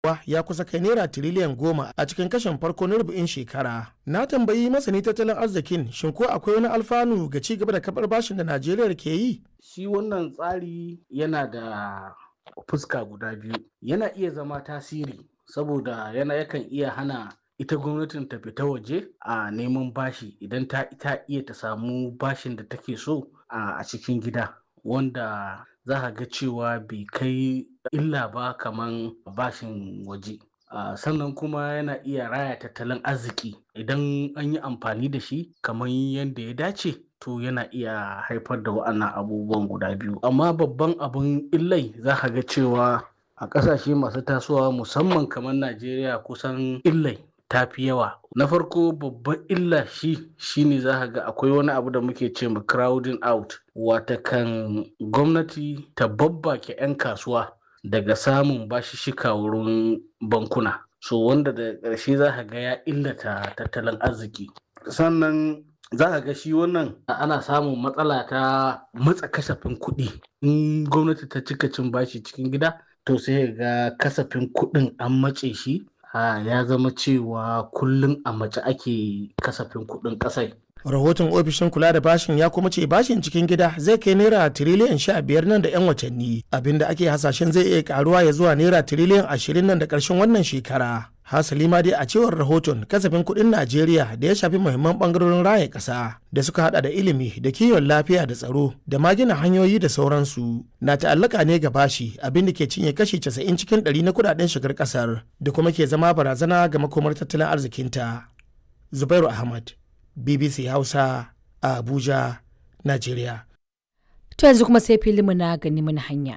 ya kusa kai naira tiriliyan goma a cikin kashin farko na rubu'in shekara. Na tambayi masani tattalin arzikin shin ko akwai wani alfanu ga ci gaba da kabar bashin da Najeriya ke yi? Shi wannan tsari yana da fuska guda biyu. Yana iya zama tasiri saboda yana yakan iya hana ita gwamnatin ta fita waje a neman bashi idan ta ita iya ta samu bashin da take so a cikin gida wanda za ka ga cewa bai kai illa ba kaman bashin waje uh, sannan kuma yana iya raya tattalin arziki idan an yi amfani da shi kamar yadda ya dace to yana iya haifar da wa'annan abubuwan guda biyu amma babban abun illai za ka ga cewa a ƙasashe masu tasowa musamman kamar najeriya kusan illai ta fi yawa na farko babban illa shi shine za ka ga akwai wani abu da muke ce ma crowding out watakan gwamnati ta babbake 'yan kasuwa daga samun bashishika wurin bankuna so wanda da ƙarshe za ka ga ya illata tattalin arziki sannan za ka ga shi wannan ana samun matsala ta matsa kasafin kuɗi in gwamnati ta cika cin bashi cikin gida to sai ga kasafin kuɗin an matse shi ya zama cewa kullum a mace ake kasafin kuɗin ƙasai rahoton ofishin kula da bashin ya kuma ce bashin cikin gida zai kai naira tiriliyan sha biyar nan da yan watanni abinda ake hasashen zai iya karuwa ya zuwa naira tiriliyan ashirin nan da ƙarshen wannan shekara hasali ma dai a cewar rahoton kasafin kuɗin najeriya da ya shafi muhimman ɓangarorin raya ƙasa da suka hada da ilimi da kiwon lafiya da tsaro da ma gina hanyoyi da sauransu na ta'allaka ne ga bashi abin da ke cinye kashi casa'in cikin ɗari na kuɗaɗen shigar ƙasar da kuma ke zama barazana ga makomar tattalin arzikinta zubairu ahmad bbc hausa a abuja najeriya to yanzu kuma sai filinmu na gani mana hanya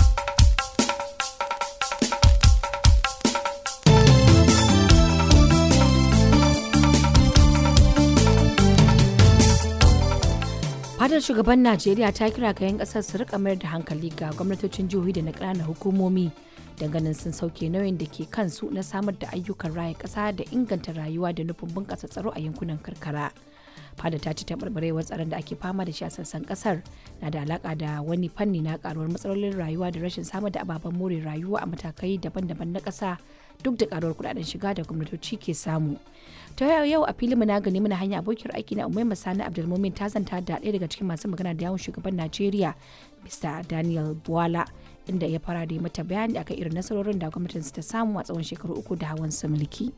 fadar shugaban najeriya ta kira ga 'yan kasar su rika mayar da hankali ga gwamnatocin jihohi da na ƙananan hukumomi ganin sun sauke nauyin da ke kansu na samar da ayyukan raya ƙasa da inganta rayuwa da nufin bunƙasa tsaro a yankunan karkara fada ta ci taɓarɓarewar tsaron da ake fama da shi a sassan ƙasar na da alaƙa da wani fanni na ƙaruwar matsalolin rayuwa da rashin samar da ababen more rayuwa a matakai daban-daban na ƙasa duk da ƙaruwar kuɗaɗen shiga da gwamnatoci ke samu ta yau a filin na gani muna hanya abokiyar aiki na umaima sani abdulmumin ta zanta da ɗaya daga cikin masu magana da yawon shugaban najeriya mr daniel buwala inda ya fara da mata bayani akan irin nasarorin da gwamnatin ta samu a tsawon shekaru uku da hawan sa mulki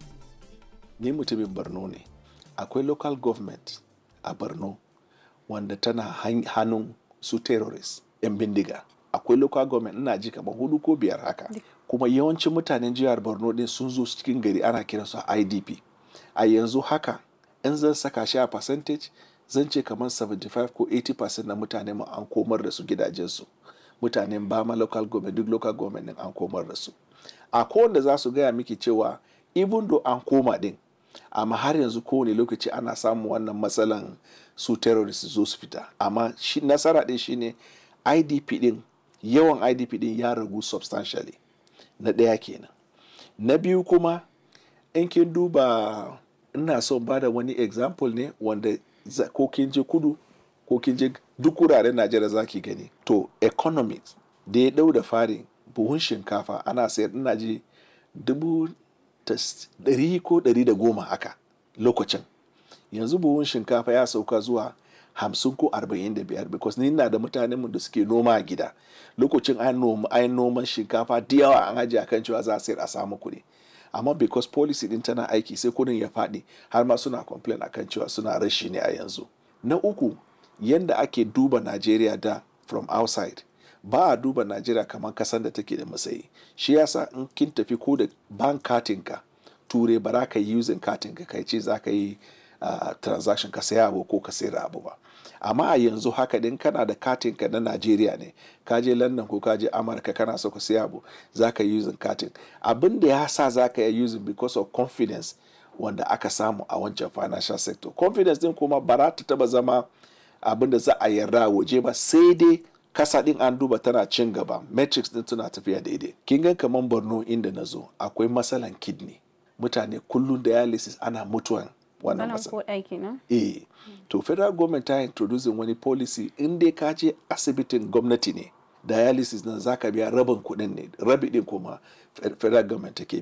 ni mutumin borno ne akwai local government a borno wanda tana hannun su terrorist yan bindiga akwai local government ina ji kamar hudu ko biyar haka kuma yawancin mutanen jihar borno din sun zo cikin gari ana kiransu a idp a yanzu haka in zan saka shi a percentage zan ce kamar 75 ko 80% na mutane mu an komar da su gidajensu mutanen bama local government duk local government din an komar da su a kowanne za su gaya miki cewa even though an koma din amma har yanzu kowane lokaci ana samun wannan matsalan su terrorist zo su fita amma shi nasara din shine idp din yawan idp din ya ragu substantially na ɗaya kenan na biyu kuma in kin duba ina son ba da wani example ne wanda ko kin je kudu ko kin je duk wuraren najeriya za ki gani to economics da ya dau da fari buhun shinkafa ana sayar ina ji dubu ɗari ko ɗari da goma haka lokacin yanzu buhun shinkafa ya sauka zuwa hamsin ko arba'in da biyar because ni na da mutanenmu da suke noma a gida lokacin an noman shinkafa da yawa an ajiye akan cewa za a sayar a samu kuɗi amma because policy din tana aiki sai kudin ya faɗi har ma suna complain akan cewa suna rashi ne a yanzu na uku yanda ake duba najeriya da from outside ba a duba najeriya kamar kasan da take da matsayi shi yasa in kin tafi ko da bank katin ka ture ba za ka yi using katin ka kai ce za ka yi uh, transaction ka saya abu ko ka sayar abu ba amma a yanzu haka din kana da katin ka na Najeriya ne ka je London ko ka je Amurka kana so ka siya abu zaka yi using katin abin da ya sa zaka yi using because of confidence wanda aka samu a wancan financial sector confidence din kuma ba za ta taba zama abin da za a yarda waje ba sai dai kasa din an duba tana cin gaba metrics din tana tafiya daidai kin ga kaman Borno inda na zo akwai matsalan kidney mutane kullum dialysis ana mutuwan wannan matsala. Eh, to federal government ta introducing wani policy in dai ka je asibitin gwamnati ne dialysis nan zaka biya rabin kuɗin ne rabi din kuma federal government take